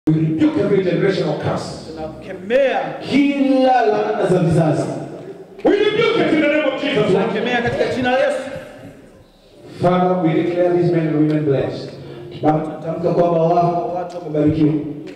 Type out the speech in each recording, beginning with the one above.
We rebuke every generational curse. tunakemea kila laana za vizazi. We rebuke it in the name of Jesus. Lord. tunakemea katika jina la Yesu. Father, we declare these men and women blessed. Baba, natamka kwamba wao watu wamebarikiwa,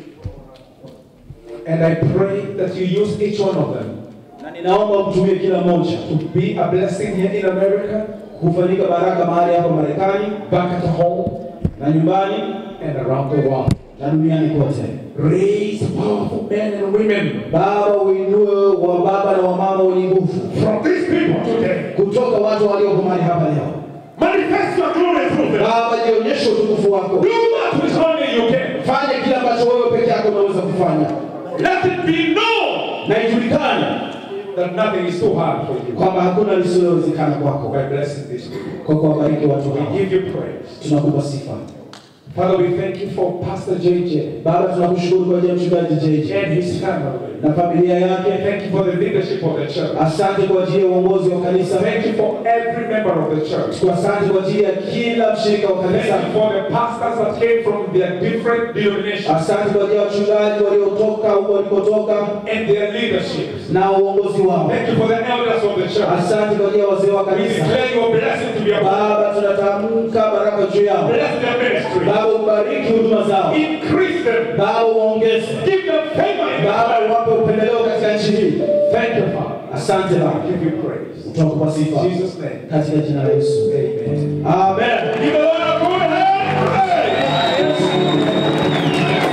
And I pray that you use each one of them na ninaomba mtumie kila mmoja to be a blessing here in America, kufanyika baraka mahali hapa Marekani back at home, na nyumbani and around the world. na duniani kote. Raise powerful men and women Baba, uinue wa baba na wamama wenye nguvu from these people today. kutoka watu walioko mahali hapa leo. Manifest your glory through them. Baba, jionyeshe utukufu wako, Do that which only you can. fanye kile ambacho wewe peke yako unaweza kufanya, Let it be known na ijulikane that nothing is too hard for you. kwamba hakuna lisilowezekana kwako. By blessing these people, Kwa kuwabariki watu we hawa, give you praise. tunakupa sifa. Father, we thank you for Pastor JJ Baba, tunakushukuru kwa ajili ya mchungaji JJ and his family. na familia yake. Thank you for the leadership of the church. Asante kwa ajili ya uongozi wa kanisa. Thank you for every member of the church. Asante kwa ajili ya kila mshirika wa Thank kanisa. you for the pastors that came from their different denominations Asante kwa ajili ya wachungaji waliotoka huko walikotoka and their leadership. na uongozi wao. Thank you for the elders of the church. Asante kwa ajili ya wazee wa We kanisa. declare your blessing to be upon Baba, tunatamka baraka juu yao. Bless their ministry. Baba, ubariki huduma zao. Increase them. Baba, uongeze. Give them favor. in Baba, God. uwape upendeleo katika nchi hii. Thank you, Father. Asante Baba, I give you praise. tunakupa In sifa Jesus' name. katika jina la Yesu. Amen. Amen. Give the Lord a good hand. praise.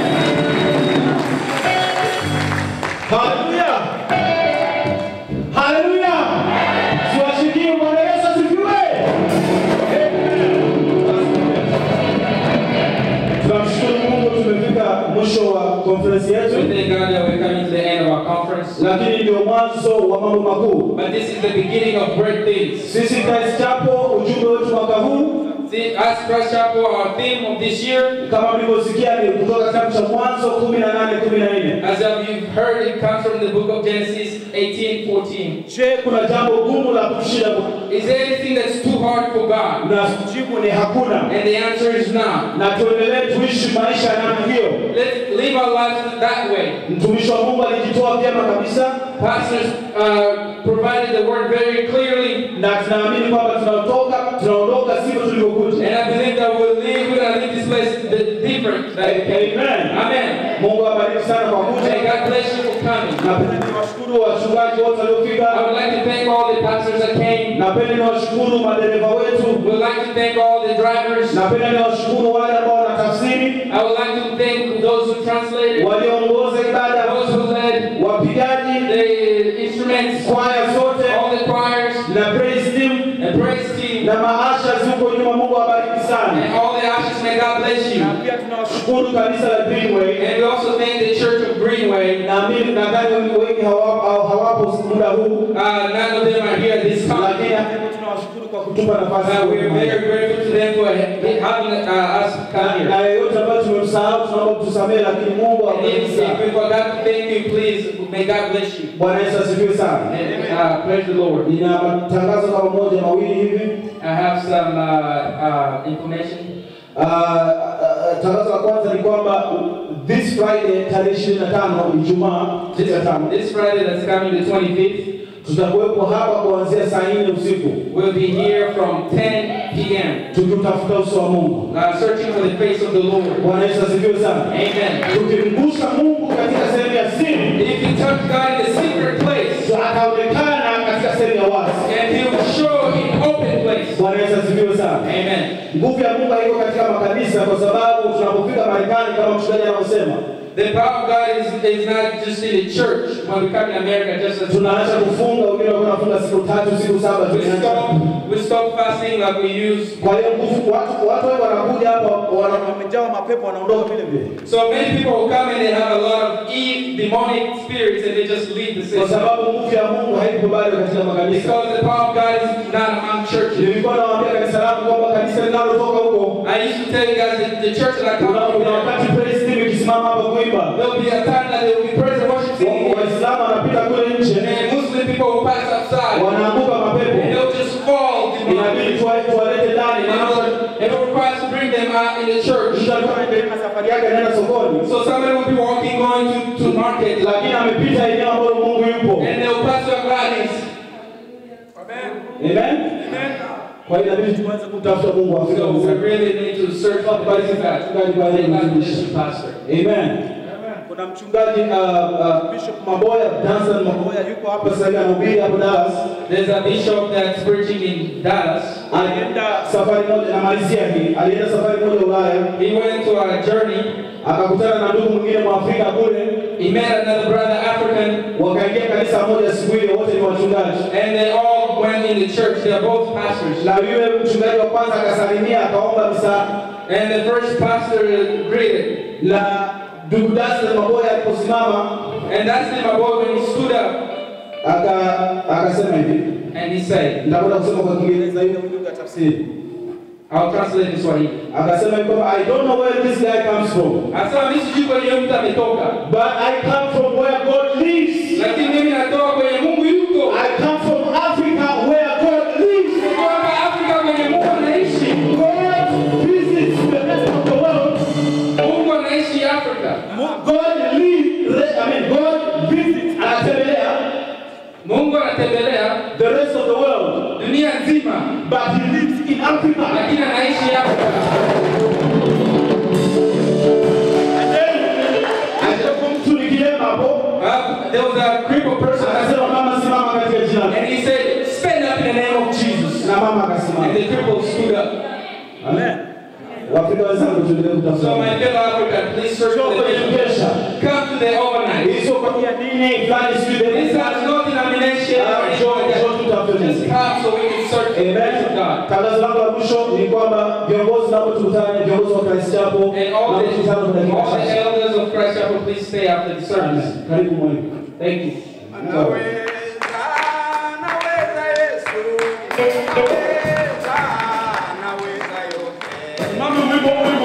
Haleluya. Haleluya. Tuwashikie Bwana Yesu asifiwe. Tunamshukuru Mungu tumefika mwisho wa konferensi We yetu, thank God that we're coming to the end of our conference. lakini ndio mwanzo wa mambo makuu. But this is the beginning of great things. Sisi Christ Chapel, ujumbe wetu mwaka huu See, as Christ Chapel, our theme of this year, kama mlivyosikia ni kutoka kitabu cha Mwanzo 18 14. as you've heard, it comes from the book of Genesis 18 14. Je, kuna jambo gumu la kumshinda Bwana? Is there anything that's too hard for God? Na jibu ni hakuna, And the answer is not. na tuendelee tuishi maisha ya namna hiyo. Let's live our lives that way. Mtumishi wa Mungu alijitoa vyema kabisa, Pastors uh, provided the word very clearly, na tunaamini kwamba tunatoka tunaondoka sivyo tulivyokuja. and I believe that we'll leave, we're going to leave this place di- different. Like, Amen. Amen. Mungu awabariki sana kwa May kuja. God bless you for coming. Napenda niwashukuru wachungaji wote I waliofika. would like to thank all the pastors that came. Napenda niwashukuru madereva wetu. We'd like to thank all the drivers. Napenda niwashukuru wale ambao wanatafsiri, I would like to thank those who translated, walioongoza ibada, those who led wapigaji, the instruments, kwaya zote all the choirs, na praise team and praise team, na maasha huko nyuma. Mungu awabariki sana. and all the ashes. May God bless you. Na pia tunawashukuru Shukuru kanisa la Greenway. And we also thank the Church of Greenway. Naamini nadhani wengi wengi hawapo hawapo muda huu, Uh, none of them are here at this lakini time. hata tunawashukuru kwa kutupa nafasi Uh, we are hii. very grateful to them for having uh, us come na here. yeyote ambayo tumemsahau tunaomba tusamehe, lakini Mungu And awabariki if, sana. if we forgot to thank you, please, may God bless you. Bwana Yesu asifiwe sana. And uh, praise the Lord. Nina matangazo kama moja mawili hivi. I have some uh, uh, information. Ah, ah, ah, tangazo la kwanza ni kwamba this Friday tarehe 25 Ijumaa This, 25 this Friday that's coming, the 25th, tutakuwepo hapa kuanzia saa 4 usiku we'll be here from 10 p.m. tukimtafuta uso wa Mungu. Uh, searching for the face of the Lord. Bwana Yesu asifiwe sana. Amen. Tukimgusa Mungu katika sehemu ya siri, If you touch God in the secret place, ataonekana katika sehemu ya wazi. and He will show in open place. Bwana Yesu asifiwe sana. Amen. Nguvu ya Mungu haiko katika makanisa, kwa sababu tunapofika Marekani, kama mchungaji anavyosema, The power of God is, is not just in the church. When we come to America, just as tunaacha kufunga, wengine wanakuwa wanafunga siku tatu, siku saba, we tunaacha. stop, we stop fasting like we use. Kwa hiyo nguvu, watu watu wengi wanakuja hapa, wana- wamejawa mapepo, wanaondoka vile vile, So many people who come and they have a lot of e- demonic spirits and they just leave the kwa system. sababu nguvu ya Mungu haipo bado katika makanisa. Because the power of God is not among churches. Nilikuwa nawaambia kanisa langu kwamba kanisa linalotoka huko, I used to tell you guys that the church that I come kuna from, kuna wakati praise team ikisimama hapa kuimba, there'll be a time that there will be praise and worship wa- singing. Waislamu wanapita kule nje, And Muslim people will pass outside. wanaanguka And mapepo, they'll just fall. inabidi tuwa- tuwalete ndani, And maana it will require us to bring them uh, in the church. mtu alikuwa anaendelea na safari yake anaenda sokoni So somebody will be walking going to, to market lakini amepita eneo ambalo mungu yupo and they'll pass your Gladys. amen kwa hiyo inabidi tuanze kumtafuta mungu Afrika So we mzima. really need to search for the best God. Mchungaji baada ya May God bless kufundisha. you, Pastor. Amen. Kuna mchungaji uh, uh, Bishop Maboya, Danson Maboya yuko hapa sasa hivi anahubiri hapo Dallas. There's a bishop that's preaching in Dallas. Alienda safari moja namalizia hii. Alienda safari moja Ulaya, He went to a journey. akakutana na ndugu mwingine Mwafrika kule, He met another brother African, wakaingia kanisa moja siku ile, wote ni wachungaji. and they all went in the church. They're both pastors. Na yule mchungaji wa kwanza akasalimia, akaomba msaada. And the first pastor greeted. Na ndugu Danson Maboya aliposimama And that's the boy when he stood up aka akasema hivi, and he said, nitakwenda kusema kwa Kiingereza ili ndugu atafsiri. I'll translate this Swahili. Akasema hivi kwamba I don't know where this guy comes from. Anasema mimi sijui kwenye mtu ametoka, But I come from where God lives. lakini mimi natoka kwenye Mungu yuko. I come from Africa where God lives. Kutoka Afrika kwenye Mungu anaishi. God visits the rest of the world. Mungu anaishi Afrika. God lives, I mean, God visits, anatembelea Mungu anatembelea the rest of the world. dunia nzima, But he lives in Africa. lakini anaishi Afrika. And then, alikuwa mtu ni kilema hapo. Uh, there was a crippled person Akasema mama simama katika jina. and he said, stand up in the name of Jesus. Na mama And akasimama. the cripple stood up. Amen. Waafrika wenzangu tuendelee So kutafuta. my fellow African, please search Sio for the kwenye name. kesha. Come to the overnight. Hizo kwa nia dini fulani sijui This dini has no denomination or Ah, anything njoo- like njoo that. tutafute Just Mungu. come so we can search the Amen. face of God. Tangazo langu la mwisho ni kwamba viongozi nao tukutane, viongozi wa Christ Chapel And all na the, tukutane kwa dakika all the chache. elders of Christ Chapel, please stay after the service. Amen. Karibu mwalimu. Thank you. Mama wimbo wimbo.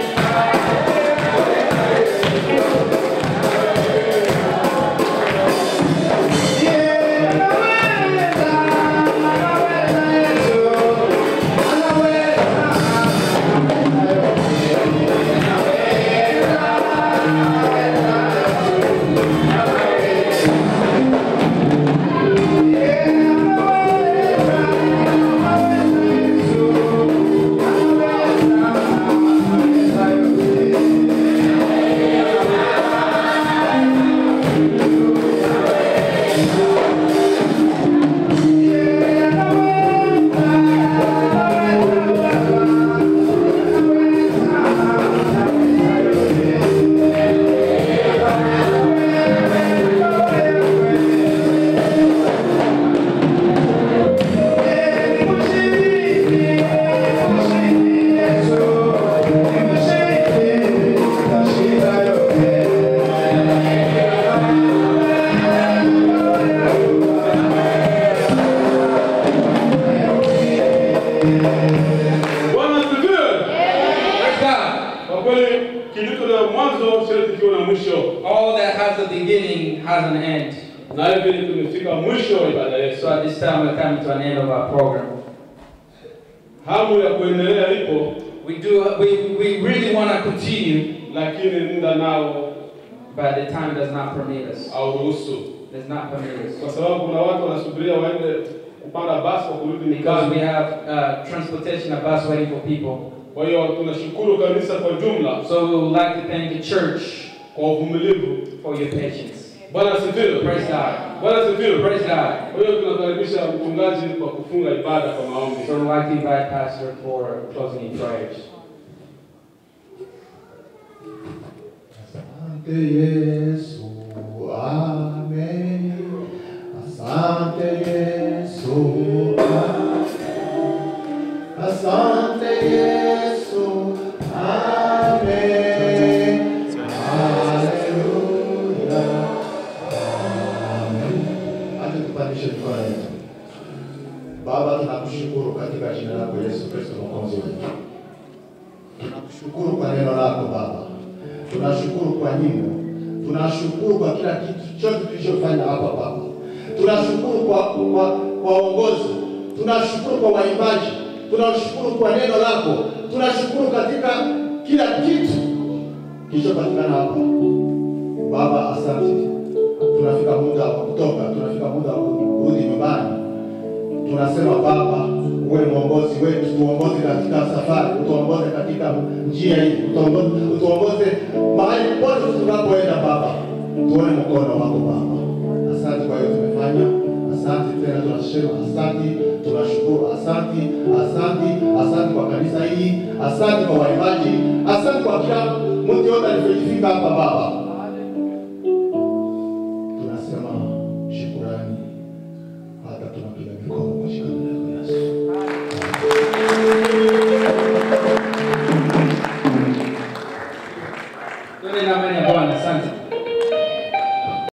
Bwana asifiwe. Praise God. Kwa kweli kilicho na mwanzo sharti kiwe na mwisho, All that has a beginning has an end. na hivi tumefika mwisho wa ibada yetu. So at this time, we're coming to an end of our program. Hamu ya kuendelea ipo, We do. We, we really want to continue, lakini muda nao but the time does not permit us. hauruhusu, Does not permit us. kwa sababu kuna watu wanasubiria waende kupanda basi wa kurudi Because we nyumbani. have uh, transportation, a bus waiting for people. Kwa hiyo tunashukuru kanisa kwa jumla So we would like to thank the church kwa uvumilivu. for your patience. Bwana asifiwe. Praise God. Bwana asifiwe. Praise God. Kwa hiyo tunakaribisha mchungaji kwa kufunga ibada kwa maombi. So we'd like to invite Pastor for closing in prayers. Asante Yesu, amen. Asante Yesu, amen. Asante Yesu, amen. Haleluya, amen. Acha tupandishe mikono yetu. Baba, tunakushukuru katika jina lako Yesu Kristo mwokozi wetu. Tunakushukuru kwa neno lako Baba, tunashukuru kwa nyimbo, tunashukuru kwa kila kitu chote tulichofanya hapa Baba, tunashukuru kwa kwa kwa uongozi, tunashukuru kwa waimbaji, tunashukuru kwa neno lako tunashukuru katika kila kitu kilichopatikana hapa. Baba, asante. Tunafika muda wa kutoka, tunafika muda wa kurudi nyumbani. Tunasema Baba, uwe mwongozi wetu, tuongoze katika safari, utuongoze katika njia hii, utuongoze, utuongoze mahali pote tunapoenda Baba, tuone mkono wako Baba. Asante kwa hiyo tumefanya, asante tena, tunasema asante, tunashukuru, asante, asante, asante kwa kanisa hii, asante kwa waimbaji, asante kwa kila mtu yote aliyefika hapa Baba.